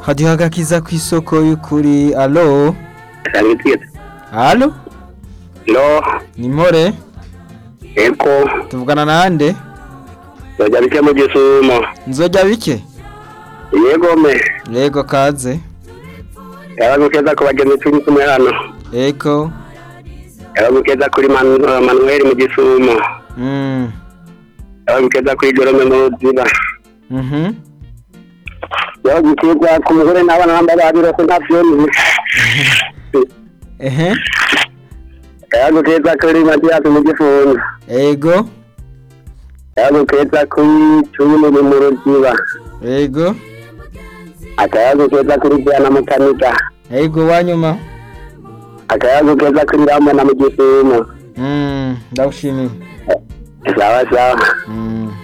hadiho agakiza ku isoko y'ukuri alo Sangitira. alo No, ni mpore eko, tuvugana nande bajya bike mu gisumo. nzojya bike Yego me, yego kaze yaragukeza ku bagenzi turi kumwe hano. eko Yaragukeza kuri Manu- Manuel mu gisumo. mm. Yaragukeza kuri Jerome mu ruziba. mhm Yaragukeza ku mugore n'abana bambaye babirose nta vyoni. ehe Yaragukeza kuri Mathias mu gifunzo. ego Yaragukeza kuri Cumi mu mu ruziba. ego Akayagukeza kuri Diana Mukanika. ego wanyuma Akayagukeza kuri Ramona mu gisumo. mm. ndagushimiye Sawa sawa. mm.